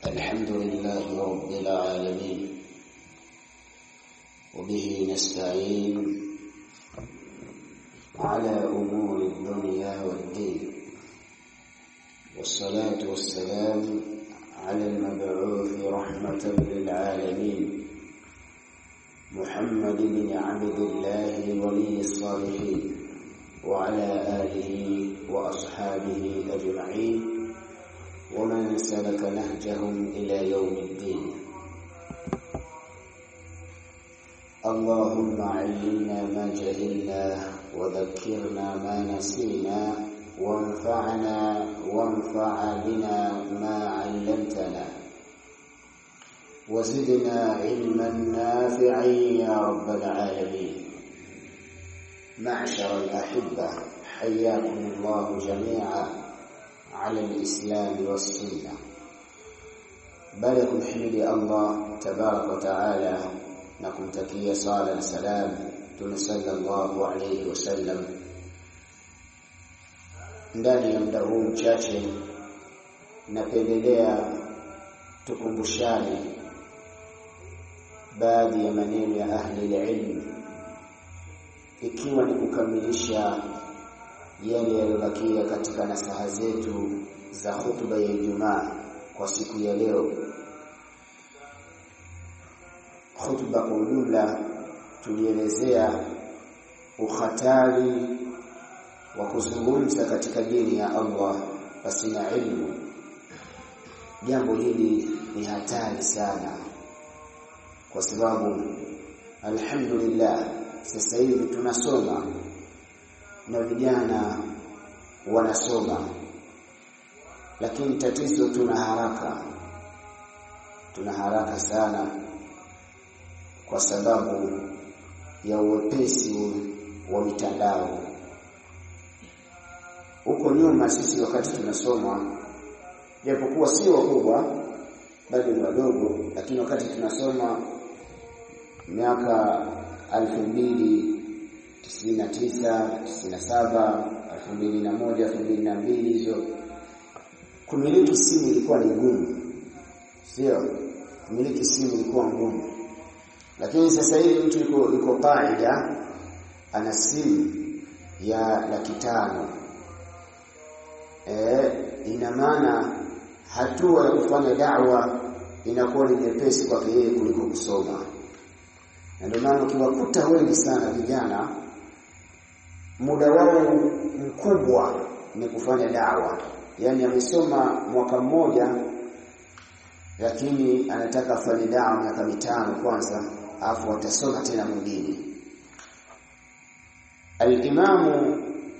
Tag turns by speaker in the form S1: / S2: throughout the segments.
S1: الحمد لله رب العالمين وبه نستعين على أمور الدنيا والدين والصلاة والسلام على المبعوث رحمة للعالمين محمد بن عبد الله ولي الصالحين وعلى آله وأصحابه أجمعين ومن سلك نهجهم إلى يوم الدين اللهم علمنا ما جهلنا وذكرنا ما نسينا وانفعنا وانفع بنا ما علمتنا وزدنا علما نافعا يا رب العالمين معشر الأحبة حياكم الله جميعا على الإسلام والسنة بلكم حمد الله تبارك وتعالى نكمتكيا صلاة سلام صلى الله عليه وسلم ndani ya muda huu mchache napendelea tukumbushane baadhi ya maneno ya ahli ilmu ikiwa ni kukamilisha yale yaliyobakia katika nasaha zetu za hutuba ya Ijumaa kwa siku ya leo. Hutuba kwa ujumla tulielezea uhatari wa kuzungumza katika dini ya Allah pasina ilmu. Jambo hili ni hatari sana, kwa sababu alhamdulillah sasa hivi tunasoma na vijana wanasoma, lakini tatizo tuna haraka, tuna haraka sana kwa sababu ya uwepesi wa mitandao. Huko nyuma sisi wakati tunasoma, japokuwa sio wakubwa, bado ni wadogo, lakini wakati tunasoma miaka alfu mbili tisini na tisa tisini na saba elfu mbili na moja elfu mbili na mbili hizo, kumiliki simu ilikuwa ni ngumu, sio? Kumiliki simu ilikuwa ngumu, lakini sasa hivi mtu yuko yuko kaida, ana simu ya laki tano. E, ina maana hatua ya kufanya da'wa inakuwa ni nyepesi kwake yeye kuliko kusoma, na ndio maana ukiwakuta wengi sana vijana muda wao mkubwa ni kufanya dawa, yaani amesoma mwaka mmoja, lakini anataka afanye dawa miaka mitano kwanza, alafu atasoma tena mwingine. Al-Imamu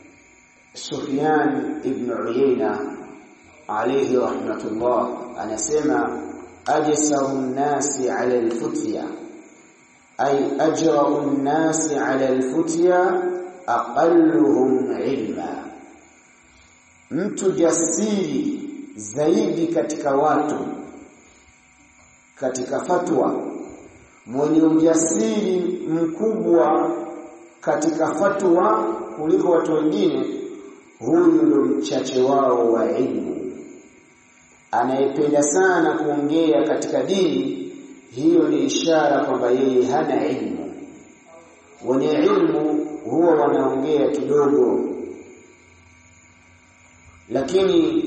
S1: Sufyan ibn Uyayna alayhi rahmatullah anasema ajsaru nnasi ala al-futya ay ajra'u nnasi ala al-futya aqalluhum ilma, mtu jasiri zaidi katika watu katika fatwa, mwenye ujasiri mkubwa katika fatwa kuliko watu wengine, huyu ndio mchache wao wa ilmu. Anayependa sana kuongea katika dini, hiyo ni ishara kwamba yeye hana ilmu. Wenye ilmu huwa wanaongea kidogo, lakini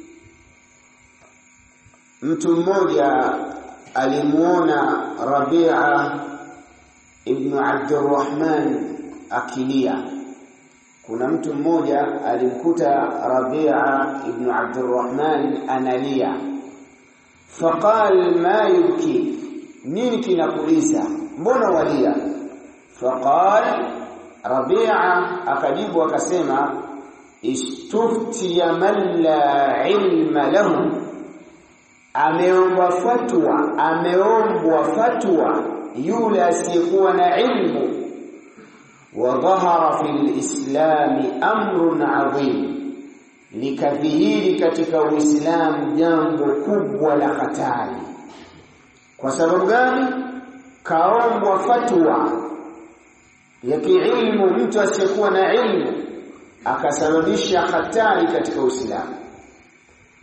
S1: mtu mmoja alimuona Rabia ibn Abdurrahman akilia. Kuna mtu mmoja alimkuta Rabia ibn Abdurrahman analia, faqal ma yubki, nini kinakuliza, mbona walia? Faqal Rabia akajibu akasema, istuftiya man la ilma lahu, ameomba fatwa, ameombwa fatwa yule asiyekuwa na ilmu. Wa dhahara fi lislami amrun adhim, likadhihiri katika Uislamu jambo kubwa la hatari. Kwa sababu gani? Kaombwa fatwa ya kiilmu mtu asiyekuwa na ilmu akasababisha hatari katika Uislamu.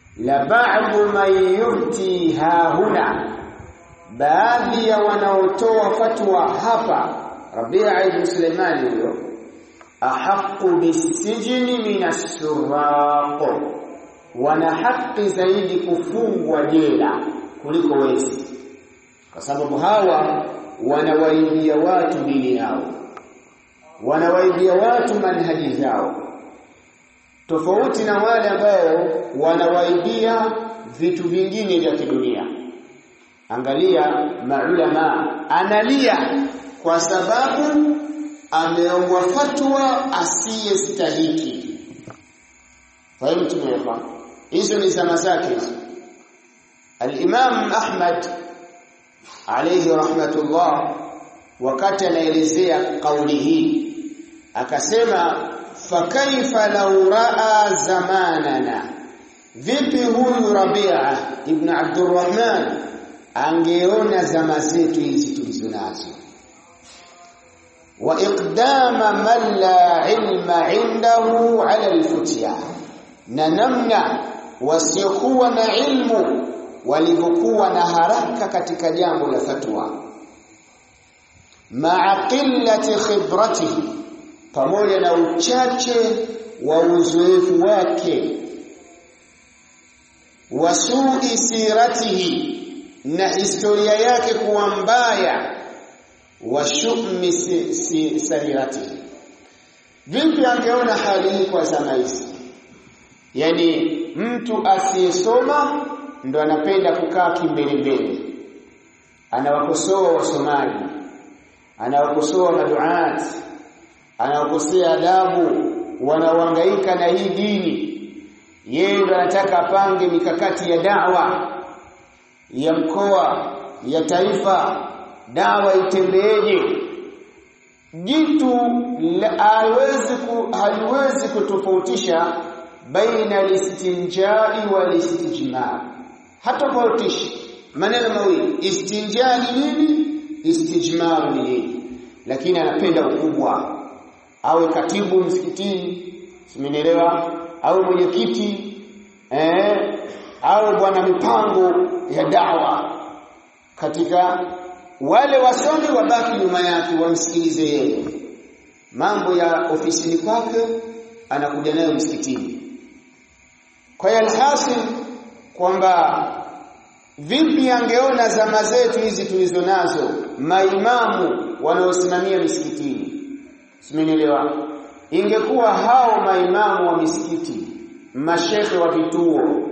S1: la ba'du man yufti hahuna baadhi ya wanaotoa fatwa hapa Rabi'a ibn Sulaiman huyo ahqqu bisijni min as-suraq wana haki zaidi kufungwa jela kuliko wezi kwa sababu hawa wanawaibia watu dini yao wanawaibia watu manhaji zao tofauti na wale ambao wanawaibia vitu vingine vya kidunia angalia maulama analia kwa sababu ameombwa fatwa asiyestahiki fahimu tumeelewa hizo ni zama zake hizo al-Imam Ahmad alayhi rahmatullah wakati anaelezea kauli hii akasema fakaifa law raa zamanana vipi huyu Rabi'a ibn Abdurrahman angeona zama zetu hizi tulizonazo wa iqdama man la ilma indahu ala alfutya na namna wasiokuwa na ilmu walivyokuwa na haraka katika jambo la fatwa ma'a qillati khibratihi pamoja na uchache wa uzoefu wake wasui siratihi na historia yake kuwa mbaya wa shummi si, si, sariratihi vipi angeona hali hii kwa zama hizi yani mtu asiyesoma ndo anapenda kukaa kimbelembele anawakosoa wasomaji anawakosoa maduat anawakosea adabu wanaohangaika na hii dini yeye ndo anataka apange mikakati ya dawa ya mkoa ya taifa dawa itembeeje jitu haliwezi ku, haliwezi kutofautisha baina al-istinjai wal istijmar hatofautishi maneno mawili istinja ni nini istijmar ni nini lakini anapenda ukubwa awe katibu msikitini simenielewa awe mwenyekiti eh awe bwana mipango ya dawa katika wale wasomi wabaki nyuma yake wamsikilize yeye mambo ya ofisini kwake anakuja nayo msikitini kwa hiyo alhasil kwamba vipi angeona zama zetu hizi tulizo nazo maimamu wanaosimamia misikitini simenielewa ingekuwa hao maimamu wa misikiti mashekhe wa vituo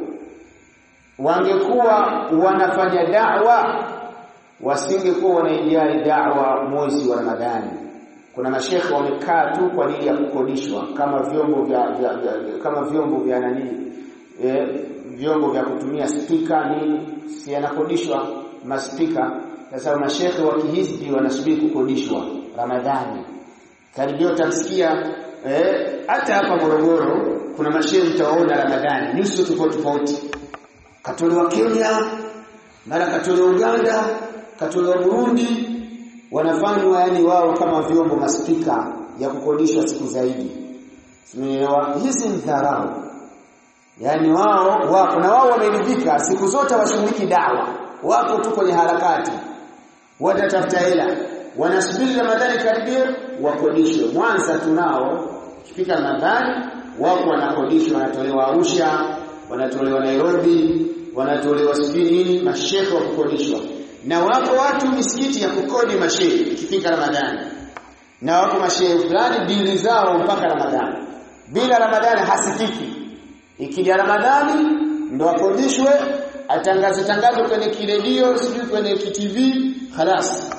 S1: wangekuwa wanafanya da'wa wasingekuwa wanaijali da'wa mwezi wa Ramadhani kuna mashekhe wamekaa tu kwa ajili ya kukodishwa kama vyombo vya, vya, vya kama vyombo vya nani e, vyombo vya kutumia spika nini si yanakodishwa maspika sasa mashekhe wa kihizbi wanasubiri kukodishwa Ramadhani karibia utamsikia hata eh, hapa Morogoro kuna mashehe mtaona Ramadhani nyuso tofauti tofauti katolewa Kenya mara katolewa Uganda katolewa Burundi wanafanywa yani wao kama vyombo maspika ya kukodishwa siku zaidi Simeelewa hizi ni dharau yani wao wako na wao wameridhika siku zote washughuliki dawa wako tu kwenye harakati watatafuta hela wanasubiri Ramadhani karibia wakodishwe Mwanza tunao ikifika Ramadhani wako wanakodishwa wanatolewa Arusha wanatolewa Nairobi wanatolewa sijui nini mashehe wa kukodishwa na wako watu misikiti ya kukodi mashehe ikifika Ramadhani na wako mashehe fulani dili zao mpaka Ramadhani bila Ramadhani hasikiki ikija Ramadhani ndo akodishwe atangaze tangazo kwenye kiredio sijui kwenye kitv khalas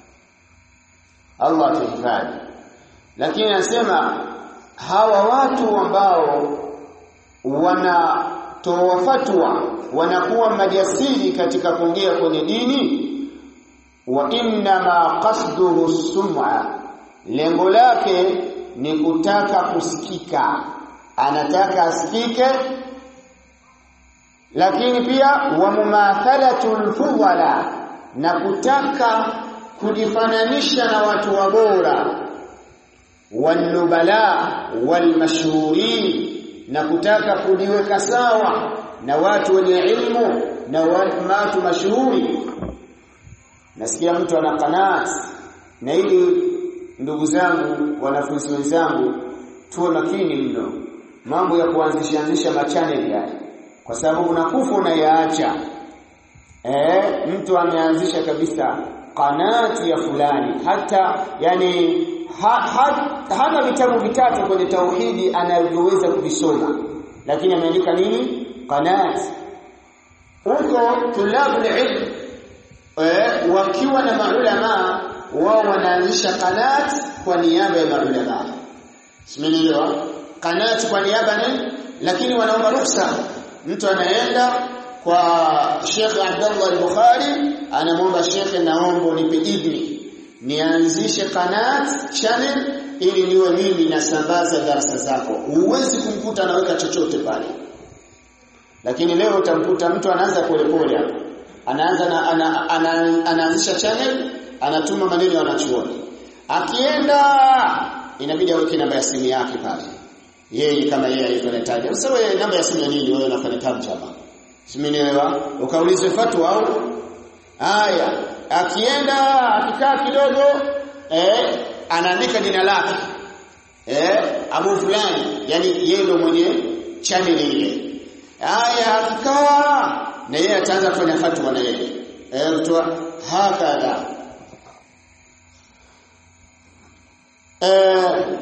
S1: Allah tuhifadhi lakini anasema hawa watu ambao wanatoa fatwa wanakuwa majasiri katika kuongea kwenye dini wa inna ma qasduhu sum'a lengo lake ni kutaka kusikika anataka asikike lakini pia wa mumathalatul fudala na kutaka kujifananisha na watu wabora wanubala walmashhurin na kutaka kujiweka sawa na watu wenye ilmu na watu mashuhuri nasikia mtu ana qanaat na ili ndugu zangu wanafunzi wenzangu tuwe makini mno mambo ya kuanzisha anzisha machaneli haya kwa sababu unakufa unayaacha eh mtu ameanzisha kabisa qanati ya fulani hata yani ha, ha, hana vitabu vitatu kwenye tauhidi anavyoweza kuvisoma lakini ameandika nini qanat huko tulabul ilm eh, wakiwa na maulama wao wanaanzisha qanat kwa niaba ya maulama simenielewa qanat kwa niaba ni lakini wanaomba ruhusa mtu anaenda kwa Sheikh Abdullah al-Bukhari anamwomba Sheikh naomba unipe idhni nianzishe qanat channel ili niwe mimi nasambaza darasa zako huwezi kumkuta anaweka chochote pale lakini leo utamkuta mtu anaanza polepole hapo anaanza na ana, ana, anaanzisha channel anatuma maneno ya wanachuoni akienda inabidi aweke namba ya simu yake pale yeye kama yeye alikuwa anataja sasa wewe namba ya simu ya nini wewe unafanya tarjama simenielewa ukaulize fatwa au haya akienda akikaa kidogo eh anaandika jina lake eh Abu fulani yani yeye ndio mwenye channel ile haya akikaa na yeye ataanza kufanya fatwa na yeye eh kutoa hakadha eh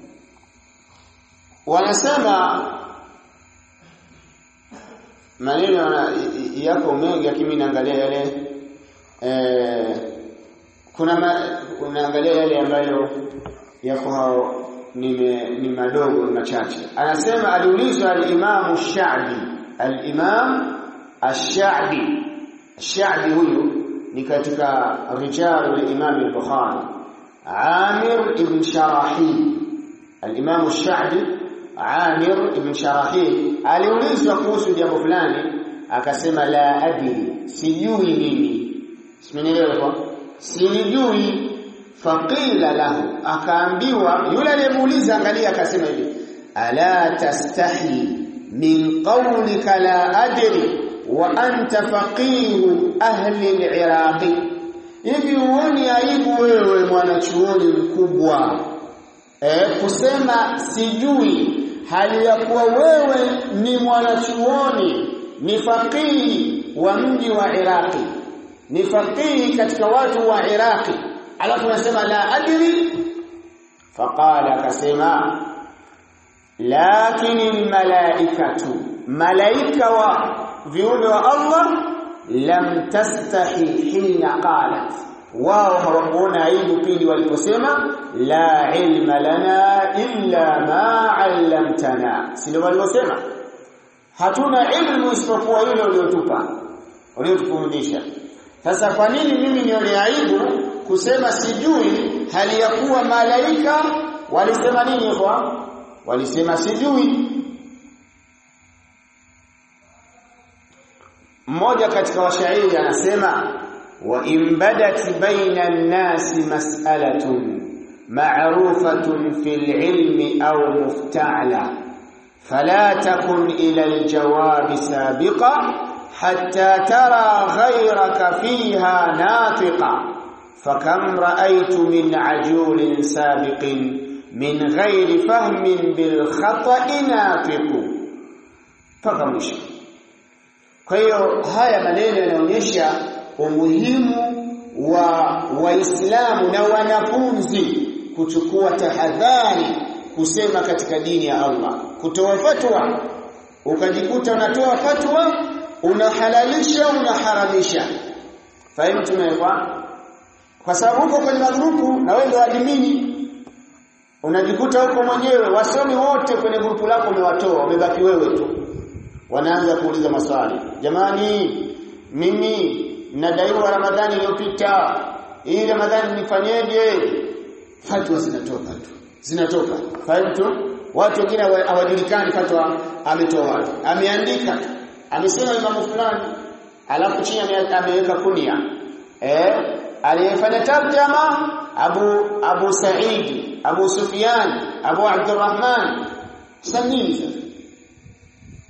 S1: wanasema maneno yako mengi lakini naangalia yale eh kuna ma, unaangalia yale ambayo yako nime ni madogo machache anasema aliulizwa al-Imam Ash-Sha'bi al-Imam Ash-Sha'bi Ash-Sha'bi huyu ni katika rijal al-Imam al-Bukhari Amir ibn Sharahil al-Imam Ash-Sha'bi Amir ibn Sharahil aliulizwa kuhusu jambo fulani akasema la adri sijui mimi simenielewa kwa sijui faqila lahu akaambiwa yule aliyemuuliza angalia akasema hivi ala tastahi min qawlika la adri wa anta faqihu ahli al-iraqi hivi uoni aibu wewe mwanachuoni mkubwa eh kusema sijui hali ya kuwa wewe ni mwanachuoni ni faqihi wa mji wa Iraqi ni faqihi katika watu wa Iraqi alafu unasema la adri faqala akasema lakini almalaikatu malaika wa viumbe wa Allah lam tastahi hina qalat wao hawakuona aibu pindi waliposema la ilma lana illa ma 'allamtana sio waliosema hatuna ilmu isipokuwa ile uliotupa uliotufundisha sasa kwa nini mimi nione aibu kusema sijui hali ya kuwa malaika walisema nini kwa walisema sijui mmoja katika washairi anasema wa imbadat baina an-nasi mas'alatun ma'rufatun fil ilmi aw mufta'la fala takun ila al-jawab sabiqa hatta tara ghayraka fiha natiqa fakam ra'aytu min ajulin sabiqin min ghairi fahmin bil khata'i nafiqu mpaka mwisho kwa hiyo haya maneno yanaonyesha umuhimu wa waislamu na wanafunzi kuchukua tahadhari kusema katika dini ya Allah kutoa fatwa ukajikuta unatoa fatwa unahalalisha unaharamisha fahimu tumewekwa kwa sababu uko kwenye magrupu na wewe ndio admini unajikuta huko mwenyewe wasomi wote kwenye grupu lako umewatoa umebaki wewe tu wanaanza kuuliza maswali jamani mimi nadaiwa ramadhani iliyopita hii ramadhani nifanyeje fatwa zinatoka tu zinatoka fahimu tu watu wengine hawajulikani fatwa ametoa wapi ameandika amesema imamu fulani alafu chini ameweka kunia eh aliyefanya tarjama Abu Abu Saidi Abu Sufyan Abu Abdurrahman sanini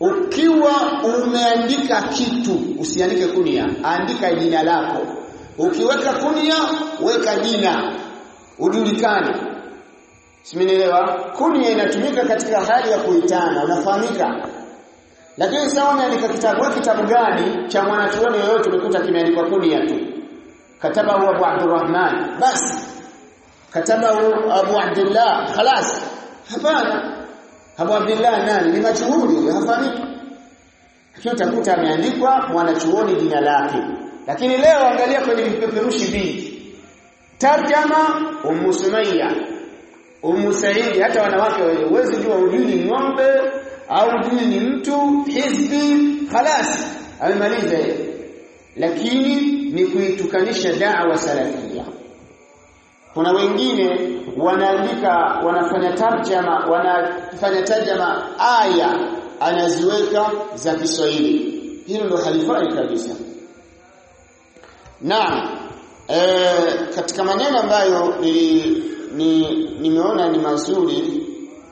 S1: ukiwa umeandika kitu usiandike kunia andika jina lako ukiweka kunia weka jina ujulikane simenielewa kunia inatumika katika hali ya kuitana unafahamika lakini sasa unaandika kitabu wewe kitabu gani cha mwanachuoni yoyote umekuta kimeandikwa kunia tu kataba huwa Abu Abdurrahman basi kataba Abu Abdullah خلاص hapana Abu Abdullah nani ni machuhuri hafahamiki lakini utakuta ameandikwa mwanachuoni jina lake lakini leo angalia kwenye vipeperushi vingi tarjama Ummu Sumayya Ummu Saidi hata wanawake wale uwezi jua ujui ni ng'ombe au ujui ni mtu hizbi khalas amemaliza lakini ni kuitukanisha da'wa salafia kuna wengine wanaandika wanafanya tarjama wanafanya tarjama aya anaziweka za Kiswahili hilo ndo halifai kabisa Naam e, katika maneno ambayo ni, ni nimeona ni mazuri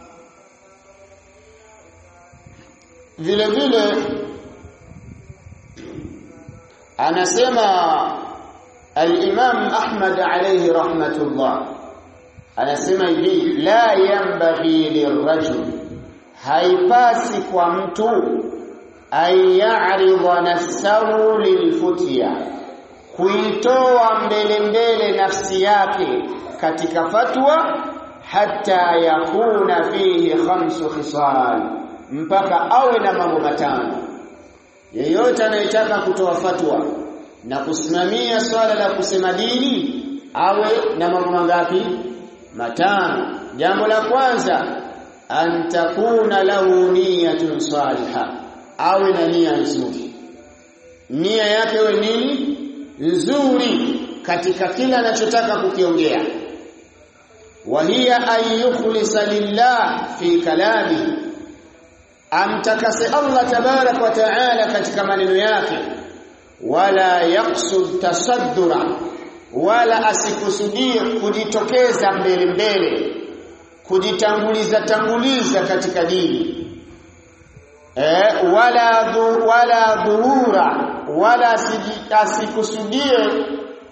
S1: vile vile anasema al-Imam Ahmad alayhi rahmatullah anasema hivi la yanbaghi lirajul haipasi kwa mtu ayaridha nafsahu lilfutya kuitoa mbele mbele nafsi yake katika fatwa hata yakuna fihi khamsu khisal mpaka awe na mambo matano yeyote anayetaka kutoa fatwa na kusimamia swala la kusema dini awe na mambo mangapi matano jambo la kwanza antakuna lahu niyatun salihah awe na nia nzuri nia yake iwe nini nzuri katika kila anachotaka kukiongea wa hiya an yukhlisa lillah fi kalami amtakase Allah tabarak wa taala katika maneno yake wala yaqsud tasaddura wala asikusudie kujitokeza mbele mbele kujitanguliza tanguliza katika dini eh wala dhu, wala dhuhura wala asikusudie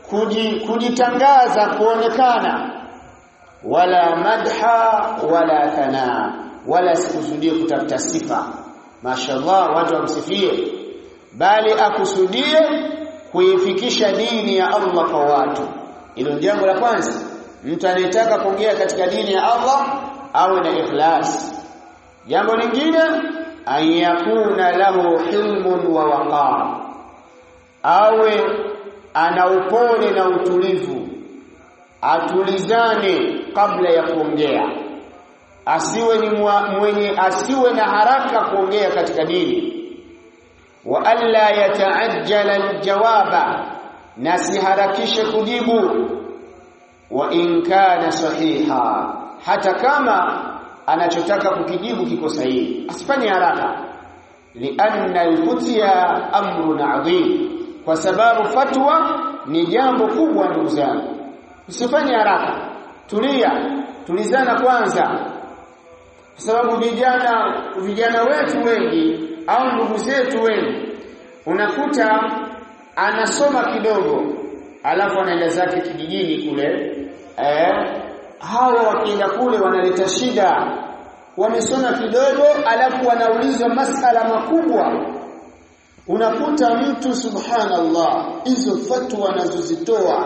S1: kujitangaza kuonekana wala madha wala thana wala asikusudie kutafuta sifa mashallah watu wamsifie bali akusudie kuifikisha dini ya Allah kwa watu hilo jambo la kwanza mtu anayetaka kuongea katika dini ya Allah awe na ikhlas jambo lingine an yakuna lahu hilmun wa waqar awe ana upole na utulivu atulizane kabla ya kuongea asiwe ni mwenye asiwe na haraka kuongea katika dini wa alla yataajjala aljawaba na siharakishe kujibu wa in kana sahiha hata kama anachotaka kukijibu kiko sahihi asifanye haraka lianna alfutya amrun adhim kwa sababu fatwa ni jambo kubwa ndugu zangu usifanye haraka tulia tulizana kwanza kwa sababu vijana vijana wetu wengi au ndugu zetu wengi unakuta anasoma kidogo alafu anaenda zake kijijini kule eh hawa wakienda kule wanaleta shida wamesoma kidogo alafu wanaulizwa masala makubwa unakuta mtu subhanallah hizo fatwa anazozitoa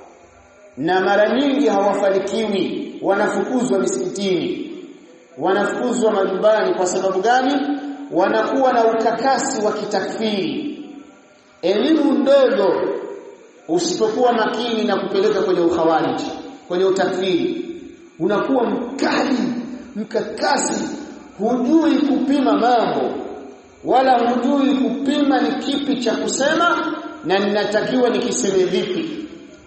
S1: na mara nyingi hawafanikiwi wanafukuzwa misikitini wanafukuzwa majumbani kwa sababu gani wanakuwa na ukakasi wa kitakfiri elimu ndogo usipokuwa makini na kupeleka kwenye ukhawariji kwenye utakfiri unakuwa mkali mkakasi hujui kupima mambo wala hujui kupima ni kipi cha kusema na ninatakiwa nikiseme vipi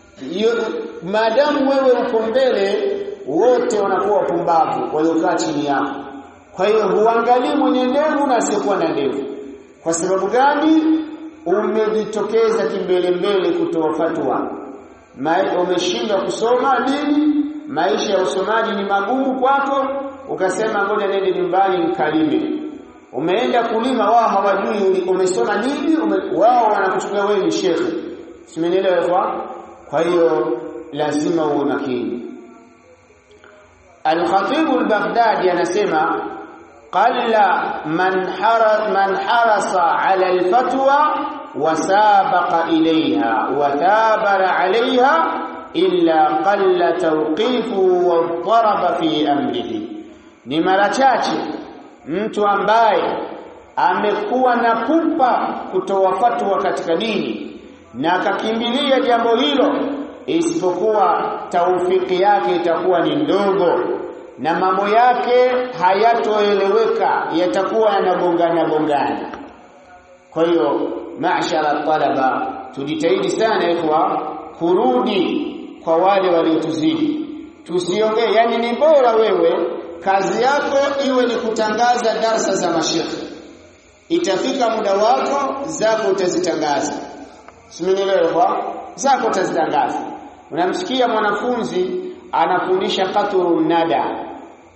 S1: maadamu wewe uko mbele wote wanakuwa wapumbavu waliokaa chini yako kwa hiyo huangalii mwenye ndevu na asiyekuwa na ndevu kwa sababu gani umejitokeza kimbele mbele kutoa fatwa umeshindwa kusoma dini maisha ya usomaji ni magumu kwako ukasema ngoja nende nyumbani nikalime umeenda kulima wao hawajui umesoma nini ume, wao wanakuchukulia wewe ni shekhe simenielewa kwa kwa hiyo lazima uwe makini Al-Khatib al-Baghdadi anasema qalla man hara man harasa ala al-fatwa wa sabaqa ilayha wa tabara alayha illa qalla tawqifu wa daraba fi amrihi ni mara chache mtu ambaye amekuwa na pupa kutoa fatwa katika dini na akakimbilia jambo hilo isipokuwa taufiki yake itakuwa ni ndogo na mambo yake hayatoeleweka yatakuwa yanagongana gongana kwa hiyo mashara talaba tujitahidi sana ikhwa kurudi kwa wale waliotuzidi tusiongee yani ni bora wewe kazi yako iwe ni kutangaza darsa za mashekhe itafika muda wako zako utazitangaza simenielewa zako utazitangaza unamsikia mwanafunzi anafundisha qatrun nada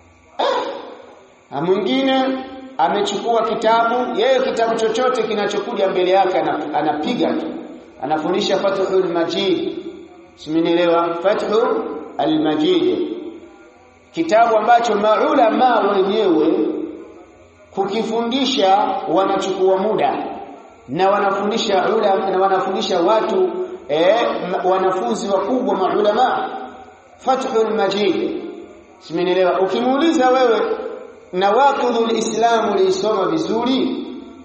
S1: eh, mwingine amechukua kitabu yeye kitabu chochote kinachokuja mbele yake anapiga tu anafundisha fathul majid simenielewa fathu al-majid kitabu ambacho maulama wenyewe kukifundisha wanachukua muda na wanafundisha ulama na wanafundisha watu eh, wanafunzi wakubwa maulama Fathul Majid simenielewa ukimuuliza wewe na waqidul Islam ulisoma vizuri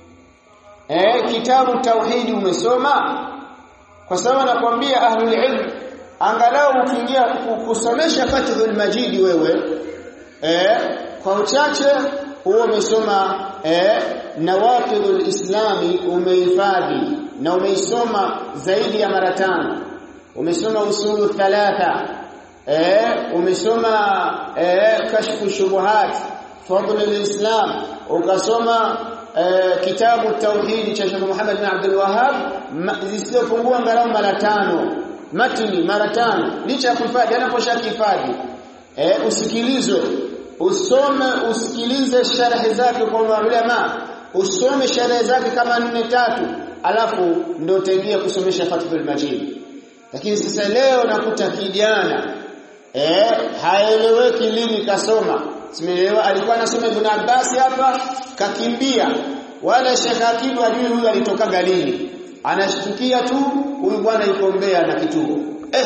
S1: eh kitabu tauhidi umesoma kwa sababu nakwambia ahlul ilm angalau ukiingia kusomesha Fathul Majid wewe eh kwa uchache huo umesoma eh nawaqidul islami umehifadhi na umeisoma zaidi ya mara tano umesoma usulu thalatha eh umesoma eh kashfu shubuhat fadl alislam ukasoma eh, kitabu tauhid cha Sheikh Muhammad bin Abdul Wahhab zisizopungua angalau mara tano matini mara tano licha ya kuhifadhi anaposhakihifadhi eh usikilizwe usome usikilize sharhi zake kwa ulama usome sharhi zake kama nne tatu alafu ndio utaingia kusomesha Fathul Majid lakini sasa leo nakuta kijana eh haeleweki lini kasoma simeelewa alikuwa anasoma Ibn Abbas hapa kakimbia wala Sheikh Akibu ajui huyu alitoka galini anashtukia tu huyu bwana yuko Mbeya na kituo eh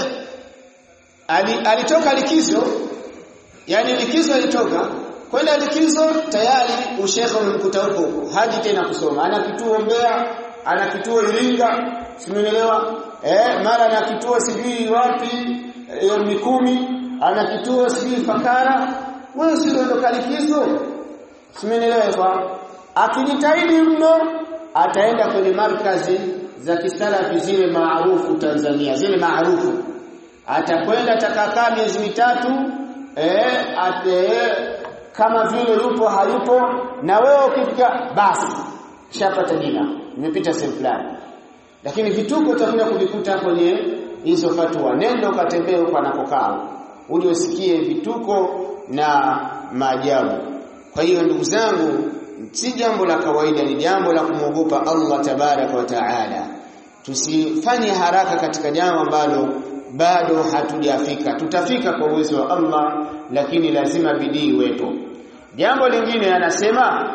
S1: ali, alitoka likizo yani likizo alitoka kwenda likizo tayari ushekhe umemkuta huko haji tena kusoma ana kituo Mbeya ana kituo Iringa simeelewa eh mara ana kituo sijui wapi e, Mikumi ana kituo sijui Fakara wewe si ndio likizo simeelewa kwa akijitahidi mno ataenda kwenye markazi za kisalafi zile maarufu Tanzania zile maarufu atakwenda atakakaa miezi mitatu eh ate kama vile yupo hayupo na wewe ukifika basi shapata jina nimepita sehemu fulani lakini vituko utakuja kuvikuta kwenye hizo fatwa nenda ukatembee huko anakokaa uje usikie vituko na maajabu kwa hiyo ndugu zangu si jambo la kawaida ni jambo la kumwogopa Allah tabaraka wa taala tusifanye haraka katika jambo ambalo bado hatujafika tutafika kwa uwezo wa Allah lakini lazima bidii iwepo jambo lingine anasema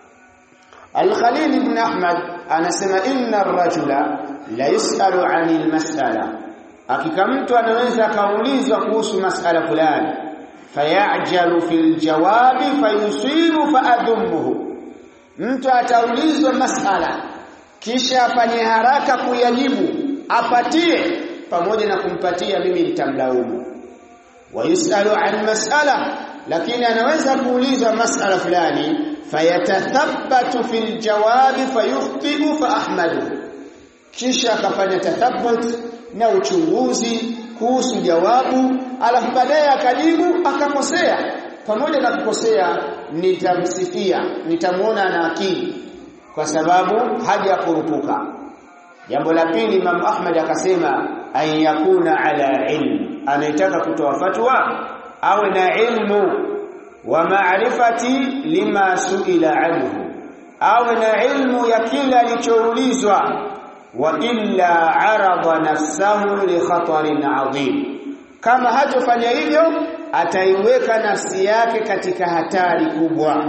S1: Al-Khalil ibn Ahmad anasema inna ar-rajula la yusalu 'anil mas'ala hakika mtu anaweza akaulizwa kuhusu mas'ala fulani fayajalu fil jawabi fayusibu faadhumuhu mtu ataulizwa mas'ala kisha afanye haraka kuyajibu apatie pamoja na kumpatia mimi nitamlaumu wayusalu an mas'ala lakini anaweza kuulizwa mas'ala fulani fayatathabbatu fil jawabi fayukhtibu fa ahmadu kisha akafanya tathabbut na uchunguzi kuhusu jawabu alafu baadaye akajibu akakosea pamoja na kukosea nitamsifia nitamuona na akili kwa sababu haja kurupuka jambo la pili Imam Ahmad akasema an yakuna ala ilm anaitaka kutoa fatwa awe na ilmu wa maarifati lima suila anhu awe na ilmu ya kila alichoulizwa wa illa arada nafsahu li khatarin adhim kama hatofanya hivyo ataiweka nafsi yake katika hatari kubwa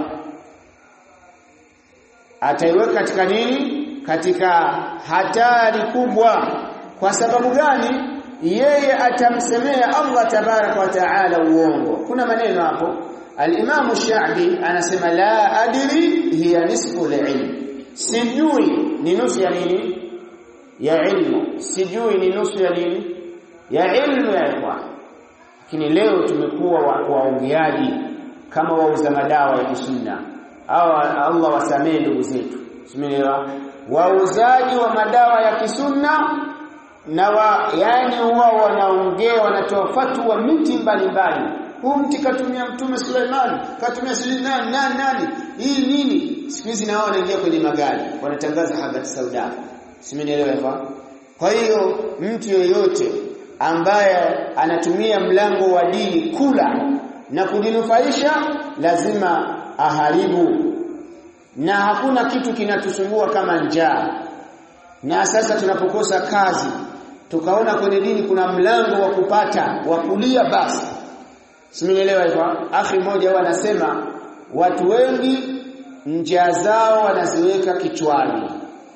S1: ataiweka katika nini katika hatari kubwa kwa sababu gani yeye atamsemea Allah tabaraka wa taala uongo kuna maneno hapo al-Imam Sha'bi anasema la adri hiya nisfu al-ilm sijui ni nusu ya nini ya ilmu sijui ni nusu ya nini ya ilmu ya ikhwan lakini leo tumekuwa waongeaji kama wauza madawa ya kisunna au Allah wasamee ndugu zetu simenielewa wauzaji wa madawa ya kisunna na wa, yani wao wanaongea wanatoa fatwa miti mbalimbali huu mti katumia mtume Suleiman katumia Suleiman nani nani hii nini siku hizi nao wanaingia kwenye magari wanatangaza habari sauda simenielewa kwa hiyo mtu yeyote ambaye anatumia mlango wa dini kula na kujinufaisha lazima aharibu na hakuna kitu kinatusumbua kama njaa na sasa tunapokosa kazi tukaona kwenye dini kuna mlango wa kupata wa kulia basi simenielewa hivyo akhi mmoja huwa anasema watu wengi njaa zao wanaziweka kichwani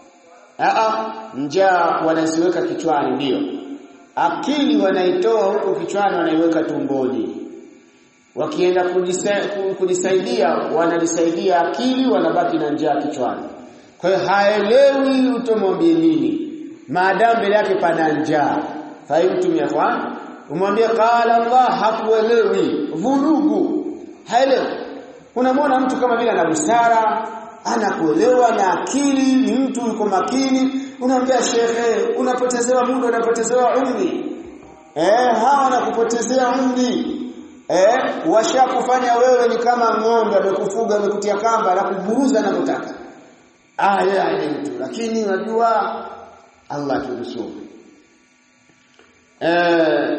S1: Aa, njaa wanaziweka kichwani ndio akili wanaitoa huko kichwani wanaiweka tumboni wakienda kujisaidia wanajisaidia akili wanabaki na njaa kichwani kwa hiyo haelewi utomwambie nini maadamu mbele yake pana njaa fahimtum ya ikhwan umwambie qala Allah hakuelewi vurugu haelewi unamwona mtu kama vile ana busara anakuelewa na akili ni mtu yuko makini unamwambia shekhe unapotezewa muda unapotezewa umri eh hawa wanakupotezea umri eh washakufanya wewe ni kama ng'ombe amekufuga amekutia kamba na kuburuza na kutaka ah yeye mtu lakini unajua Allah tunusuru eh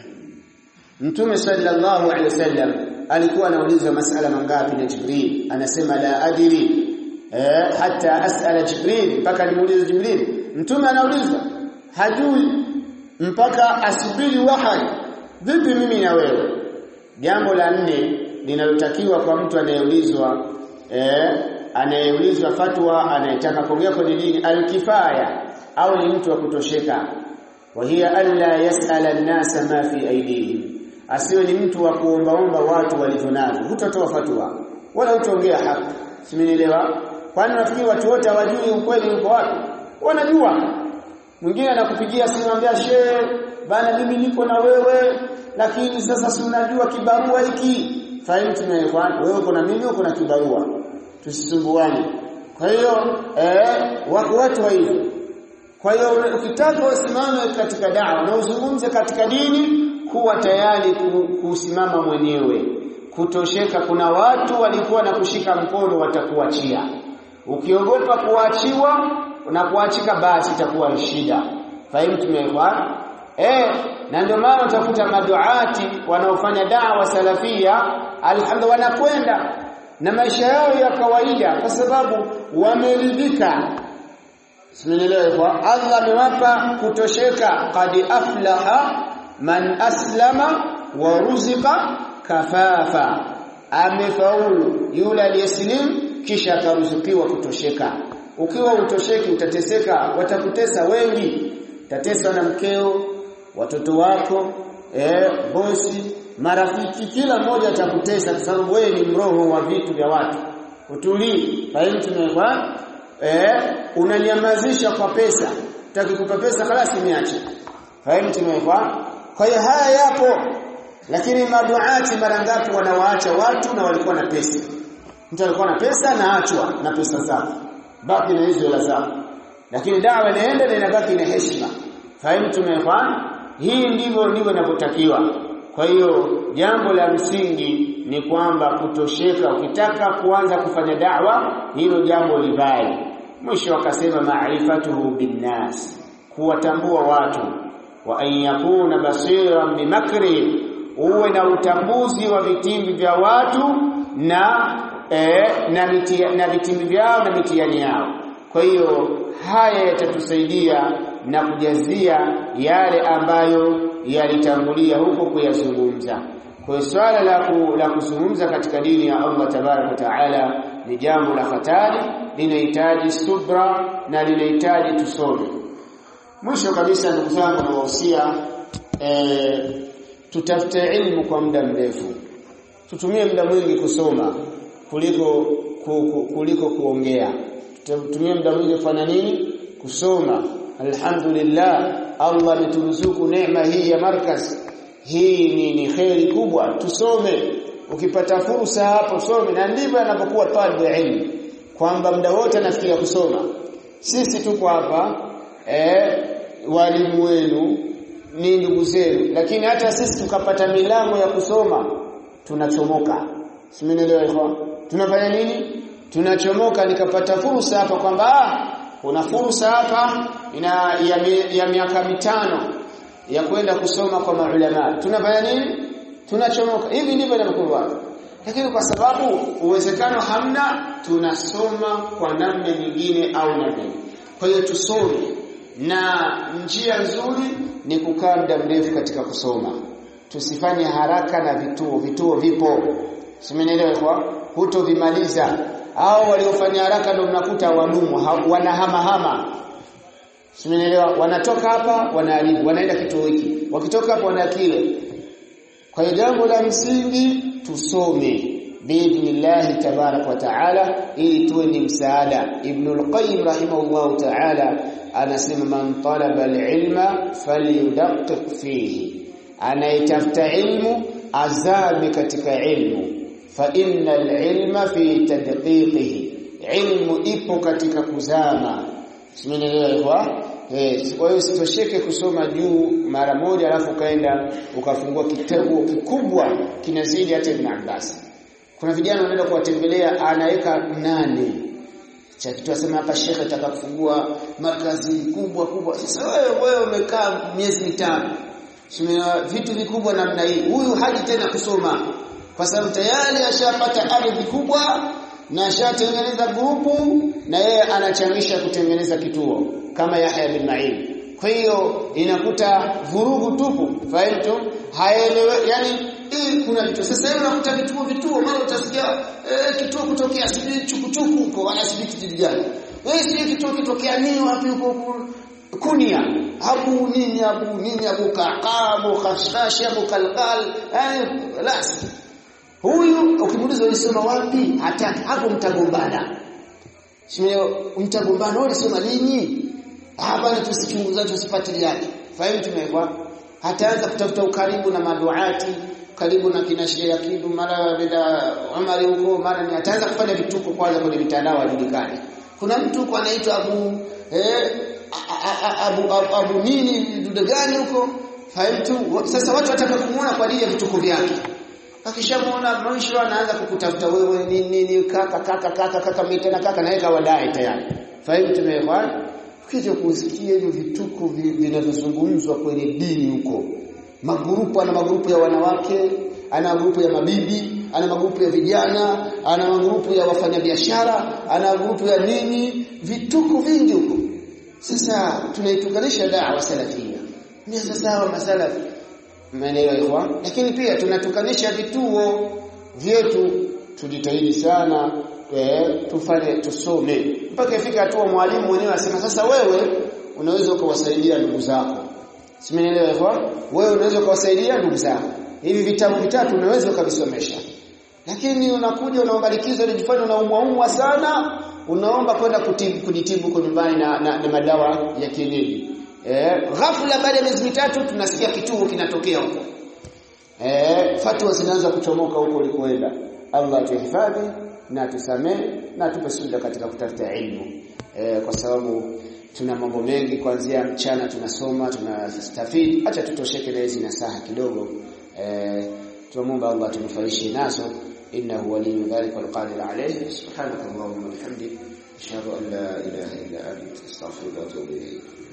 S1: Mtume sallallahu alaihi wasallam alikuwa anauliza masala mangapi na Jibril anasema la adiri eh hata asala Jibril mpaka nimuulize Jibril mtume anauliza hajui mpaka asubiri wahai vipi mimi na wewe jambo la nne linalotakiwa kwa mtu anayeulizwa eh anayeulizwa fatwa anayetaka kuongea kwenye dini alkifaya au ni mtu wa kutosheka wa hiya alla yasala an-nasa ma fi aydihim asiwe ni mtu wa kuombaomba watu walivyonavyo hutatoa fatwa wala hutaongea haki simenielewa kwani nafikiri watu wote hawajui ukweli uko wapi wanajua mwingine anakupigia simu anambia shehe bana mimi niko na wewe lakini sasa si unajua kibarua hiki fahimu tumeelewana wewe uko na mimi uko na kibarua tusisumbuane kwa hiyo eh wako watu wa hivyo kwa hiyo ukitaka usimame katika dawa na uzungumze katika dini kuwa tayari kusimama mwenyewe kutosheka kuna watu walikuwa na kushika mkono watakuachia ukiogopa kuachiwa na kuachika basi itakuwa shida fahimu tumeelewana eh na ndio maana utakuta maduati wanaofanya dawa salafia alhamdulillah wanakwenda na maisha yao ya kawaida kwa sababu wameridhika Simenielewa Allah amewapa kutosheka qad aflaha man aslama wa ruzika kafafa amefaulu yule aliyeslim kisha akaruzukiwa kutosheka ukiwa utosheki utateseka watakutesa wengi utateswa na mkeo watoto wako eh bosi marafiki kila mmoja atakutesa kwa sababu wewe ni mroho wa vitu vya watu utulii fahimu tumekwa eh unanyamazisha kwa pesa utakikupa pesa خلاص niache fahimu tumekwa kwa hiyo haya yapo lakini maduati mara ngapi wanawaacha watu na walikuwa na pesa mtu alikuwa na pesa na achwa na pesa zake baki na hizo hela zake lakini dawa inaenda na inabaki na heshima fahimu tumefanya hii ndivyo ndivyo inavyotakiwa kwa hiyo jambo la msingi ni kwamba kutosheka ukitaka kuanza kufanya dawa hilo jambo libai mwisho akasema maarifatuhu binnas kuwatambua watu wa an yakuna basiran bimakri uwe na utambuzi wa vitimbi vya watu na eh, na mitia, na vitimbi vyao na mitihani yao kwa hiyo haya yatatusaidia na kujazia yale ambayo yalitangulia huko kuyazungumza kwa hiyo swala la, ku, la kuzungumza katika dini ya Allah tabaraka taala ni jambo la hatari linahitaji subra na linahitaji tusome mwisho kabisa ndugu zangu nawahusia eh, tutafute ilmu kwa muda mrefu tutumie muda mwingi kusoma kuliko ku, ku, kuliko kuongea tutumie muda mwingi kufanya nini kusoma alhamdulillah Allah ameturuzuku neema hii ya markaz hii ni, ni kheri kubwa tusome ukipata fursa hapo some na ndivyo anapokuwa talibu ilmu kwamba muda wote anafikiria kusoma sisi tuko hapa eh walimu wenu ni ndugu zenu lakini hata sisi tukapata milango ya kusoma tunachomoka simenielewa hivyo tunafanya nini tunachomoka nikapata fursa hapa kwamba ah kuna fursa hapa ina ya, mi, ya miaka mitano ya kwenda kusoma kwa maulama tunafanya nini tunachomoka hivi ndivyo inavyokuwa lakini kwa sababu uwezekano hamna tunasoma kwa namna nyingine au namna kwa hiyo tusome na njia nzuri ni kukaa muda mrefu katika kusoma tusifanye haraka na vituo vituo vipo simenielewa kwa hutovimaliza au waliofanya haraka ndio mnakuta wadumu wanahamahama simenielewa wanatoka hapa wanaharibu wanaenda kituo hiki wakitoka hapa wana kile kwa hiyo jambo la msingi tusome biidhnillahi tabarak wa taala ili tuwe ni msaada ibn al-qayyim rahimahullah taala anasema man talaba al-ilma falyudaqiq fihi anayetafuta ilmu azame katika ilmu fa innal ilma fi tadqiqihi ilmu ipo katika kuzama simenielewa Eh, kwa hiyo sitosheke kusoma juu mara moja alafu kaenda ukafungua kitabu kikubwa kinazidi hata Ibn Abbas. Kuna vijana wanaenda kuwatembelea anaweka nane. Cha kitu asema hapa shekhe ataka kufungua markazi kubwa kubwa. Sasa wewe wewe umekaa miezi mitano. Simena vitu vikubwa namna hii. Huyu haji tena kusoma kwa sababu tayari ashapata ardhi kubwa na ashatengeneza grupu na yeye anachangisha kutengeneza kituo kama Yahya bin Ma'in. Kwa hiyo inakuta vurugu tupu, fahamtu? Haelewe yani hii kuna vitu. Sasa hivi unakuta vituo vituo mara utasikia eh, kituo kutokea sijui chukuchuku huko wala sijui kitu gani. Wewe sijui kituo kitokea nini wapi huko kunia abu nini abu nini abu kaqabu khashkhash abu kalqal yani las huyu ukimuuliza ulisoma wapi hataki hapo mtagombana sio mtagombana wewe ulisoma lini hapa na tusichunguza tusifuatiliane fahimu tumekwa hataanza kutafuta ukaribu na maduati karibu na kina Sheikh Akidu mara bila Umar huko mara ni ataanza kufanya vituko kwanza kwenye mitandao ajulikane kuna mtu huko anaitwa Abu eh abu, abu, abu nini dude gani huko fahimu sasa watu wataka kumuona kwa ajili ya vituko vyake akishamuona mwisho anaanza kukutafuta wewe nini nini kaka kaka kaka kaka mitena kaka naye kawadai tayari fahimu tumekwa ukija kusikia hivyo vituko vinavyozungumzwa kwenye dini huko magrupu ana magrupu ya wanawake ana magrupu ya mabibi ana magrupu ya vijana ana magrupu ya wafanyabiashara ana magrupu ya nini vituko vingi huko sasa tunaitukanisha dawa salafia ni sasa wa masalafi maeneo ikhwa lakini pia tunatukanisha vituo vyetu tujitahidi sana e, tufanye tusome mpaka ifika hatua mwalimu mwenyewe asema sasa wewe unaweza ukawasaidia ndugu zako simenielewa ikhwa wewe unaweza ukawasaidia ndugu zako hivi vitabu vitatu unaweza ukavisomesha lakini unakuja unaomba likizo unajifanya unaumwa sana unaomba kwenda kutibu kujitibu kwa nyumbani na, na, na madawa ya kienyeji Eh, ghafla baada ya miezi mitatu tunasikia kituo kinatokea huko. Eh, fatwa zinaanza kuchomoka huko ulikoenda. Allah tuhifadhi na tusamee na tupe subira katika kutafuta elimu. Eh, kwa sababu tuna mambo mengi kuanzia mchana tunasoma, tunastafidi, acha tutosheke na hizi nasaha kidogo. Eh, tunamuomba Allah tunufaishe nazo innahu waliyyu dhalika walqadir alayhi subhanakallahumma wa bihamdik ashhadu an la ilaha illa anta astaghfiruka wa atubu ilayk